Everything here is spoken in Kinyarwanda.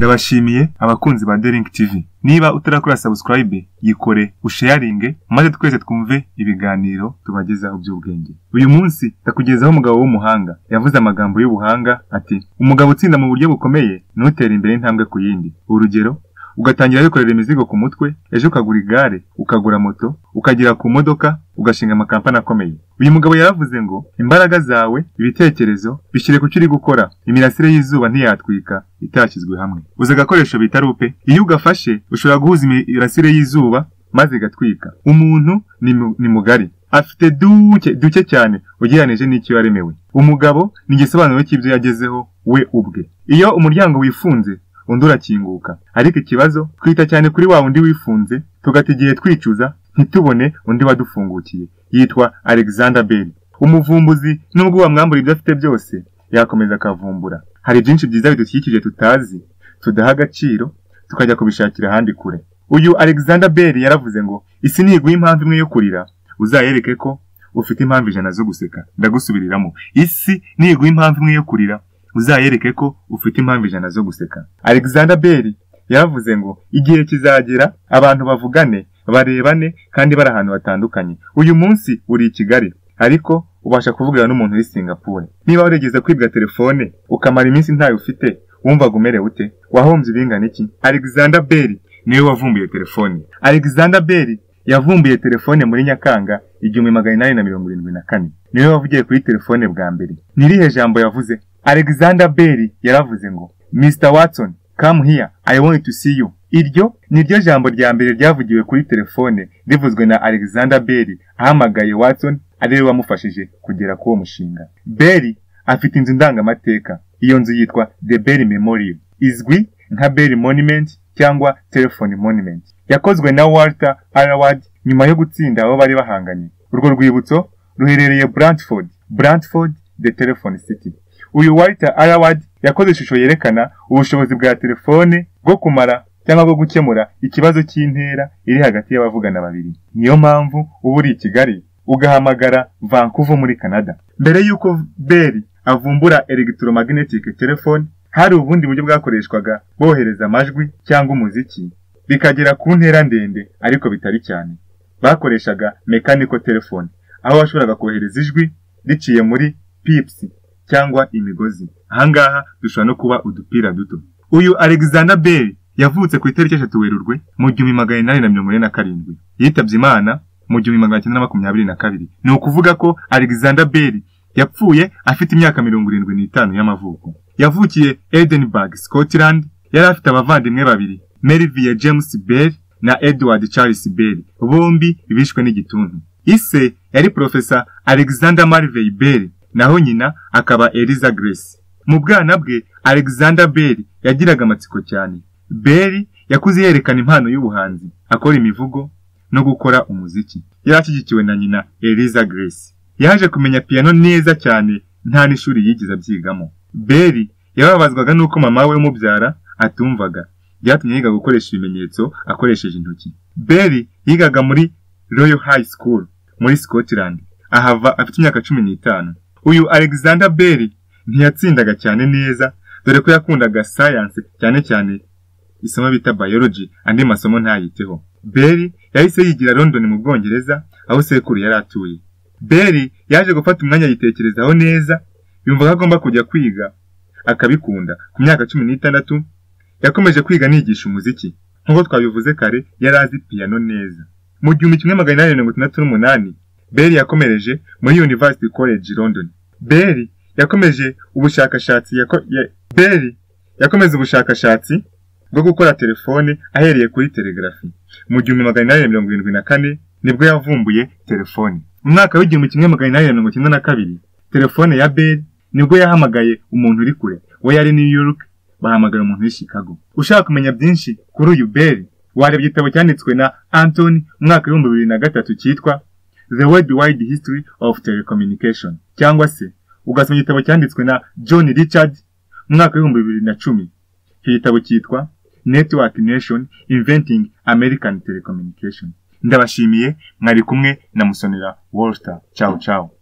ndabashimiye abakunzi ba derink tv niba utarakora sabusikarayibe yikore usheyaringe maze twese twumve ibiganiro tubagezaho by'ubwenge uyu munsi ndakugezaho umugabo w'umuhanga yavuze amagambo y'ubuhanga ati umugabo utsinda mu buryo bukomeye ntutere imbere intambwe ku yindi urugero ugatangira wikorera imizigo ku mutwe ejo ukagura igare ukagura moto ukagera ku modoka ugashinga amakampani akomeye uyu mugabo yaravuze ngo imbaraga zawe ibitekerezo bishyire ku cyo uri gukora imirasire y'izuba ntiyatwika itashyizwe hamwe uzi agakoresho bita rupe iyo ugafashe ushobora guhuza imirasire y'izuba maze igatwika umuntu ni mu- ni mugari afite duke duke cyane ugereranije n'icyo yaremewe umugabo ni igisobanuro cy'ibyo yagezeho we ubwe iyo umuryango wifunze undi urakinguka ariko ikibazo twita cyane kuri wa wundi wifunze tugata igihe twicuza ntitubone undi wadufungukiye yitwa alexander bell umuvumbuzi nubwo wamwambura ibyo afite byose yakomeza akavumbura hari byinshi byiza bidukikije tutazi tudaha agaciro tukajya kubishakira ahandi kure uyu alexander bell yaravuze ngo isi ntiguha impamvu imwe yo kurira uzayereke ko ufite impamvu ijana zo guseka ndagusubiriramo isi ntiguha impamvu imwe yo kurira uzayereke ko ufite impamvu ijana zo guseka alexander bell yaravuze ngo igihe kizagera abantu bavugane barebane kandi bari ahantu hatandukanye uyu munsi uri i kigali ariko ubasha kuvugana n'umuntu uri singapore niba warigeze kwibwa telefone ukamara iminsi ntayo ufite wumvaga umerewe ute wahombye ibingana iki alexander bell niwe wavumbuye telefone alexander bell yavumbuye telefone muri nyakanga igihumbi magana inani na mirongo irindwi na kane niwe wavugiye kuri telefone bwa mbere ni irihe jambo yavuze alexander bell yaravuze ngo mr watson come here i want to see you iryo ni ryo jambo rya mbere ryavugiwe kuri telefone rivuzwe na alexander bell ahamagaye watson ari we wamufashije kugera kuri uwo mushinga bell afite inzu ndangamateka iyo nzu yitwa the bell memorial izwi nka bell monument cyangwa telephone monument yakozwe na walter araward nyuma yo gutsinda abo bari bahanganye urwo rwibutso ruherereye brantford brantford the telephone city uyu walter araward yakoze ishusho yerekana ubushobozi bwa telefone bwo kumara cyangwa bwo gukemura ikibazo cy'intera iri hagati y'abavugana babiri niyo mpamvu uba uri i kigali ugahamagara vancouver muri canada mbere y'uko beri avumbura electromagnetic telefone hari ubundi buryo bwakoreshwaga bohereza amajwi cyangwa umuziki bikagera ku ntera ndende ariko bitari cyane bakoreshaga mechanical telefone aho washoboraga kohereza ijwi riciye muri pips cyangwa imigozi ahangaha dushobora no kuba udupira duto uyu alexander bell yavutse ku itariki eshatu werurwe mu gihumbi magana inani na mirongo ine na karindwi yitabye imana mu gihumbi magana cyenda na makumyabiri na kabiri ni ukuvuga ko alexander bell yapfuye afite imyaka mirongo irindwi n'itanu y'amavuko yavukiye edinburgh scotland yari afite abavandimwe babiri melvia james bell na edward charles bell bombi bishwe n'igituntu ise yari profesa alexander marvey bell naho nyina akaba Eliza Grace. Mu bwana bwe, Alexander Bell yagiraga amatsiko cyane. Bell yakuze yerekana impano y'ubuhanzi, akora imivugo no gukora umuziki. Yari ashyigikiwe na nyina Eliza Grace. Yaje kumenya piano neza cyane nta n'ishuri yigeze abyigamo. Bell yababazwaga n'uko mama we umubyara atumvaga. Byatumye yiga gukoresha ibimenyetso akoresheje intoki. Bell yigaga muri Royal High School muri Scotland. Ahava afite imyaka cumi n'itanu. uyu alexander bell ntiyatsindaga cyane neza dore ko yakundaga science cyane cyane isomo bita biology andi masomo ntayiteho bell yahise yigira london mu bwongereza aho sekuru yari atuye bell yaje gufata umwanya yitekerezaho neza yumva ko agomba kujya kwiga akabikunda ku myaka cumi n'itandatu yakomeje kwiga nigisha umuziki nk'uko twabivuze kare yari azi piano neza mu gihumbi kimwe magana inani mirongo itandatu n'umunani Bell yakomereje muri University College London. Bell yakomeje ubushakashatsi yako- ya- Bell yakomeze ubushakashatsi bwo gukora telefone ahereye kuri telegrafi. Mu gihumbi magana inani na mirongo irindwi na kane nibwo yavumbuye telefone. Mu mwaka w'igihumbi kimwe magana inani na mirongo icyenda na kabiri telefone ya Bell nibwo yahamagaye umuntu uri kure we yari New York bahamagara umuntu uri Chicago. Ushaka kumenya byinshi kuri uyu Bell wareba igitabo cyanditswe na Anthony mu mwaka w'ibihumbi bibiri na gatatu cyitwa The Worldwide History of Telecommunication cyangwa se ugasoma igitabo cyanditswe na John Richard mu mwaka w'ibihumbi bibiri na cumi icyo gitabo cyitwa Network Nation Inventing American Telecommunication ndabashimiye mwari kumwe na Musonera Walter ciao ciao